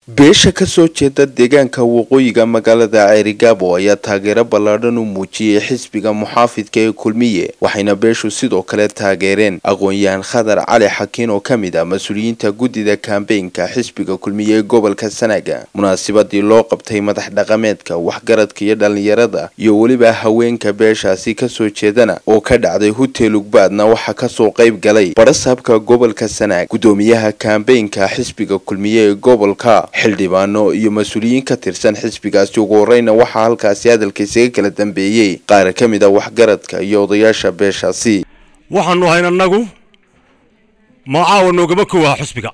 beesha kasoo jeeda deegaanka waqooyiga magaalada ceerigaabo ayaa taageero ballaadhan u muujiyey xisbiga muxaafidka ee kulmiye waxayna beeshu sidoo kale taageereen aqoon-yahan khadar cali xakiin oo ka mid ah mas-uuliyiinta guddida kambeynka xisbiga kulmiye ee gobolka sanaaga munaasabadii loo qabtay madax dhaqameedka waxgaradka iyo dhallinyarada iyo weliba haweenka beeshaasi kasoo jeedana oo ka dhacday hutel ugbaadna waxaa kasoo qayb galay barasaabka gobolka sanaag guddoomiyaha kambeynka xisbiga kulmiye ee gobolka xildhibaano iyo mas-uuliyiin ka tirsan xisbigaasi ugu horeyna waxaa halkaasi hadalka isaga kala dambeeyey qaar ka mid a waxgaradka iyo odayaasha beeshaasi waxaanu hayn annagu magacaawa noogama kowaha xusbiga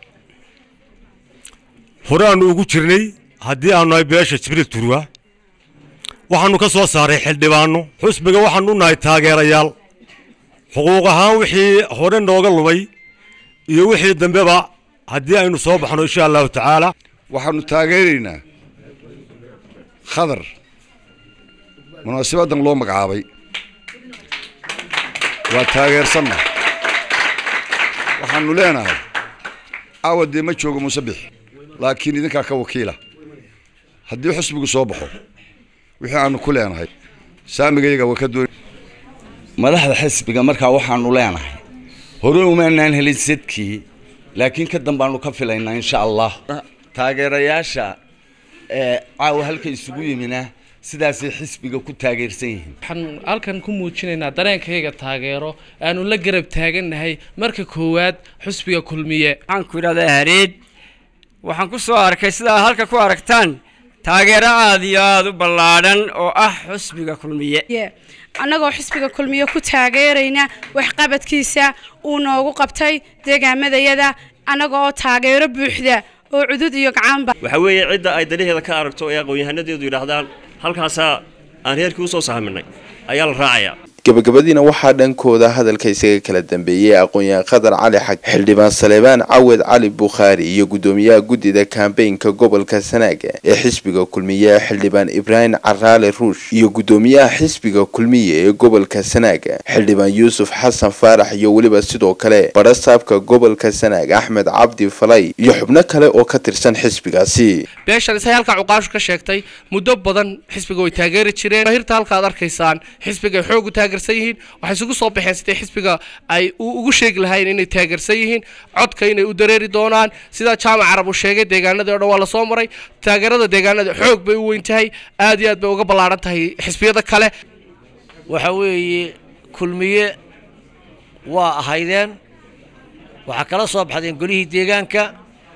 hore aanu ugu jirnay haddii aanu nahay beesha jibriil turwa waxaanu ka soo saaray xildhibaano xusbiga waxaanu u nahay taageerayaal xuquuq ahaan wixii hore nooga lumay iyo wixii dambeba haddii aynu soo baxno insha allahu tacaala waxaanu taageeraynaa khadar munaasabaddan loo magacaabay waa taageersanna waxaanu leenahay caawa dee ma joogo musabix laakiin idinkaa ka wakiila haddii xusbigu soo baxo wixii aanu ku leenahay saamigayaga waa ka doon madaxda xisbiga markaa waxaanu leenahay hore umaanaan helin sadkii laakiin ka dambaanu ka filaynaa insha allah taageerayaasha ee caawa halka isugu yimina sidaasay xisbiga ku taageersan yihiin waxaan halkan ku muujinaynaa dareenkayga taageero aanu la garab taagannahay marka koowaad xusbiga kulmiye waxaan ku idhahdaa hareed waxaan ku soo arkay sidaa halka ku aragtaan taageero aada iyo aada u ballaadhan oo ah xusbiga kulmiye annagoo xisbiga kulmiye ku taageerayna waxqabadkiisa uu noogu qabtay deegaamadayada annaga oo taageero buuxda oo cudud iyo gacaanba waxa weeye cidda ay danaheeda ka aragto ee aqoon-yahanadeedu yidhaahdaan halkaasaa aan reerkii usoo sahminay ayaa la raacayaa gabagabadiina waxaa dhankooda hadalka isaga kala dambeeyey aqoon-yahan khadar cali xag xildhibaan saleebaan cawed cali bukhaari iyo guddoomiyaha guddida kambeynka gobolka sanaaga ee xisbiga kulmiye xildhibaan ibraahim caraale ruush iyo guddoomiyaha xisbiga kulmiye ee gobolka sanaaga xildhibaan yuusuf xasan faarax iyo weliba sidoo kale barasaabka gobolka sanaag axmed cabdi falay iyo xubno kale oo ka tirsan xisbigaasi beeshan isay halkaa cuqaashu ka sheegtay muddo badan xisbiga way taageeri jireen hirta halka ad arkaysaan xisbigay xoog u taageersan yihiin waxay isugu soo baxeen sidee xisbiga ay ugu sheegi lahayn inay taageersan yihiin codka inay u dareeri doonaan sidaa jaamac carab uu sheegay deegaanadii o dhan waa lasoo maray taageerada deegaanada xoog bay u weyn tahay aad iyo aad bay uga ballaaran tahay xisbiyada kale waxa weeye kulmiye waa ahaydeen waxaa kala soo baxdeen golihii deegaanka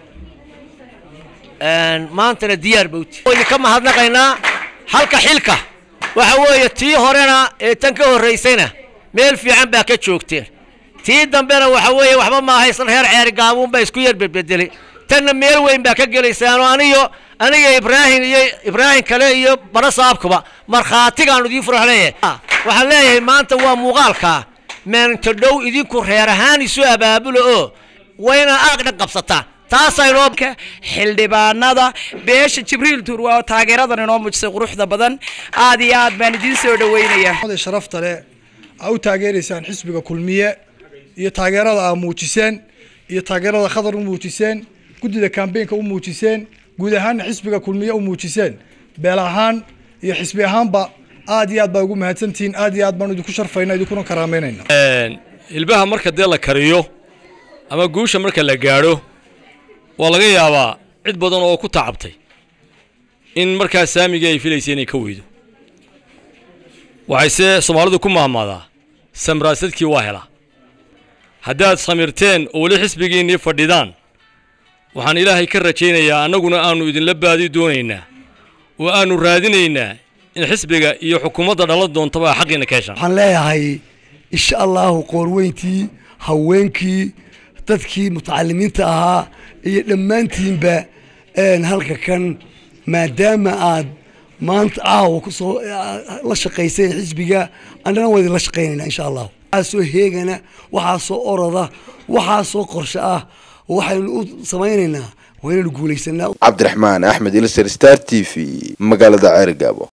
maantana diyaar bawti ka mahadnaqaynaa halka xilka waxa weeye tii horena ee tan ka horraysayna meel fiican baa ka joogteen tii dambena waxa weeye waxba ma ahaysan reer ceeri gaabuunbaa isku yar bedbedelay tanna meel weyn baa ka gelaysaanoo aniyo aniga ibraahim iyo ibraahim kale iyo barasaabkuba markhaatigaanu idiin furaxleeyahay waxaan leeyahay maanta waa muuqaalkaa maalinta dhow idinku reer ahaan isu abaabulo oo wayna aagdhan qabsataan taasaynoo xildhibaanada beesha jibriil turwa oo taageeradan inoo muujisay quruxda badan aad iyo aad baan idiin soo dhaweynaya sharafta leh aa u taageeraysaan xisbiga kulmiye iyo taageerada aa muujiseen iyo taageerada khadar u muujiseen guddida kambeynka u muujiseen guud ahaanna xisbiga kulmiye u muujiseen beel ahaan iyo xisbi ahaanba aad iyo aad baa ugu mahadsantihiin aad iyo aad baan idinku sharfayna idinkuna karaameynayna ilbaha marka dee la kariyo ama guusha marka la gaadho waa laga yaabaa cid badan oo ku tacabtay in markaas saamigii ay filaysay inay ka weydo waxayse soomaalidu ku maamaadaa samraasadkii waa helaa haddaad samirteen oo weli xisbigiinnii fadhidaan waxaan ilaahay ka rajaynayaa annaguna aannu idinla baadi doonaynaa oo aannu raadinaynaa in xisbiga iyo xukuumadda dhalan doontaba xaqiina ka heshaan waxaan leeyahay insha allahu qoorweyntii haweenkii dadkii mutacalimiinta ahaa iyo dhammaantiinba halka kan maadaama aad maanta caawa kusoo la shaqayseen xisbiga annana waa idinla shaqaynayna insha allahu waxaasoo heegana waxaasoo oroda waxaasoo qorshe ah waxaynu u samaynaynaa waa inaynu guulaysanaa cabdiraxmaan axmed ilser star t v magaalada ceerigaabo